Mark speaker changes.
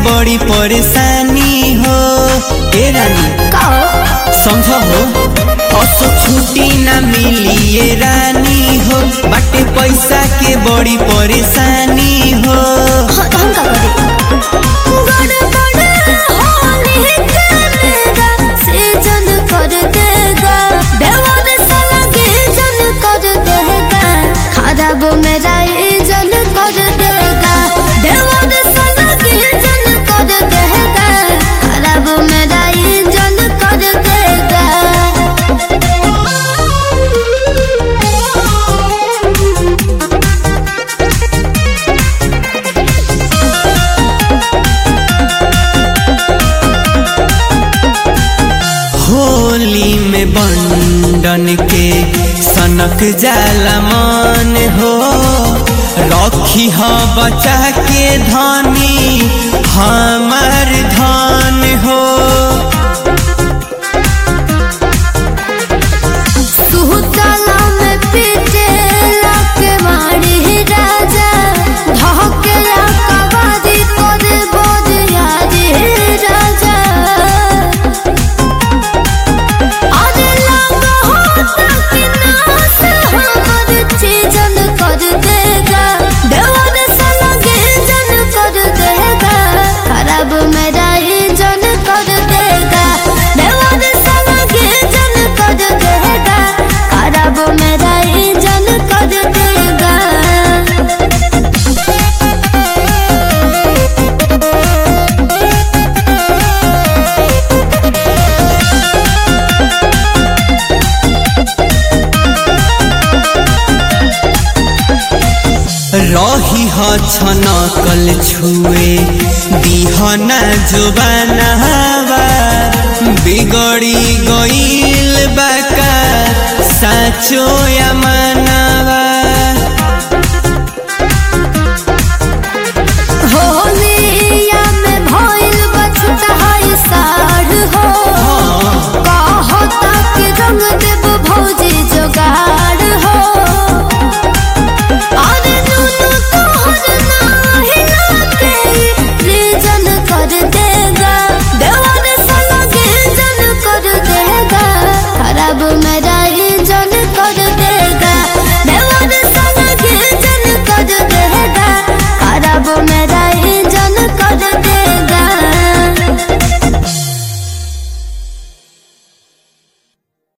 Speaker 1: बड़ी परेशानी हो ए रानी
Speaker 2: का
Speaker 1: समझ हो असो छुट्टी ना मिली ये रानी हो बाटे पैसा के बड़ी परेशानी हो
Speaker 2: हाँ, तो हम का करी गड़बड़ होने करेगा सीजन कर देगा बेवाद साला के जन कर देगा खराब मेरा जन कर देगा बेवाद साला के जन कर देगा खराब मेरा जन कर देगा
Speaker 1: होली में बंडन के सनक जाला मन हो रखी ह बचा के धनी हमार धन हो
Speaker 2: सुहुताला में पीटेला के मारी राजा धकेला कबादी करे बोधिया रे राजा अरे लगा होता कि नास हमर चीजन कर देगा देवर साला के जन कर देगा खराब मेरा ही जन कर देगा देवर साला के जन कर देगा खराब मेरा ही जन कर देगा
Speaker 1: रही ह छनकल छुए दिहना जुबानवा बिगड़ी गईल बाका साचो या मनवा
Speaker 2: होलिया में भइल बछता है साढ़ हो